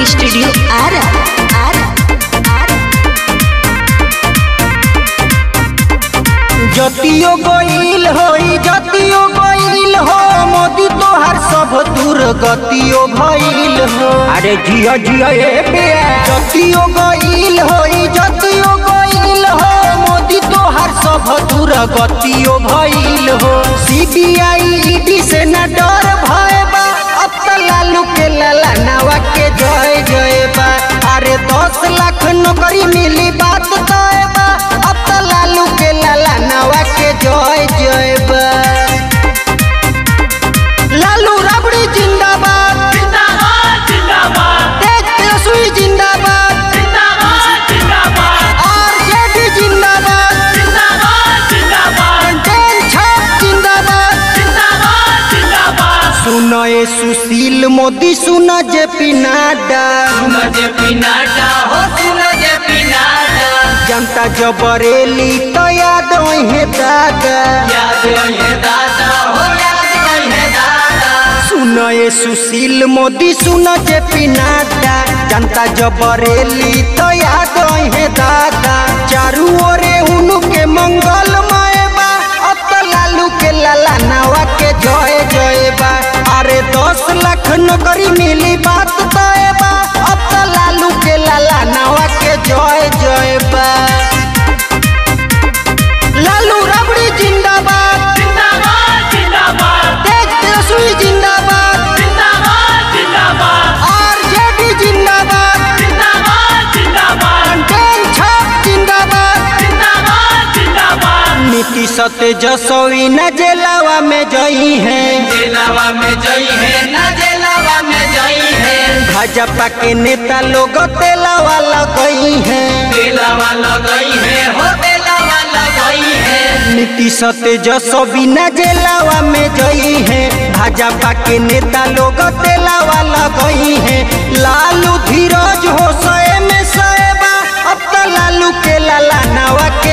studio Ara Ara जतियो गईल होई जतियो गईल हो मोदी तोहर सब दूर गतियो भइल हो अरे जिया जिया ए बेया जतियो गईल होई जतियो गईल हो मोदी तोहर सब दूर गतियो भइल हो सीबीआई ईडी से न डर भय बा अब त लालू के लाला नवा के जय जय बा अरे दस लाख नौकरी मिली बात तय बा अब त लालू के लाला नवा के जय जय बा लालू रबड़ी जिंदाबाद जिंदाबाद जिंदाबाद तेज तेजस्वी जिंदाबाद जिंदाबाद जिंदाबाद आरजेडी जिंदाबाद जिंदाबाद जिंदाबाद कंटेन छाप जिंदाबाद जिंदाबाद जिंदाबाद सुनो ये सुशील मोदी सुनो जे पी नड्डा सुन जे पिनाटा हो सुन जे पिनाटा जनता जबरेली तो याद है दादा याद रहे दादा हो याद रहे दादा सुनो ये सुशील मोदी सुनो जे पी नड्डा जनता जबरेली तो याद है दादा चारू ओरे उनु के मंगल बा अब तो लालू के लाला नवा के जय जय बा अरे दस लाख नौकरी मिली बात तय बा अब तो लालू के लाला नवा के जय जय बा लालू रबड़ी जिंदाबाद जिंदाबाद जिंदाबाद तेज तेजस्वी जिंदाबाद जिंदाबाद जिंदाबाद आरजेडी जिंदाबाद जिंदाबाद जिंदाबाद कंटेन छाप जिंदाबाद जिंदाबाद जिंदाबाद नीतीश तेजस्वी न जेलावा में जई है जेलावा में जई है ना जेलावा में जई है भाजपा के नेता लोग तेलावा लगई है तेलावा लगई है हो तेलावा लगई है नीतीश तेजस्वी न जेलावा में जई है भाजपा के नेता लोग तेलावा लगई है लालू धीरज हो सए में सएबा अब तो लालू के लाला नवा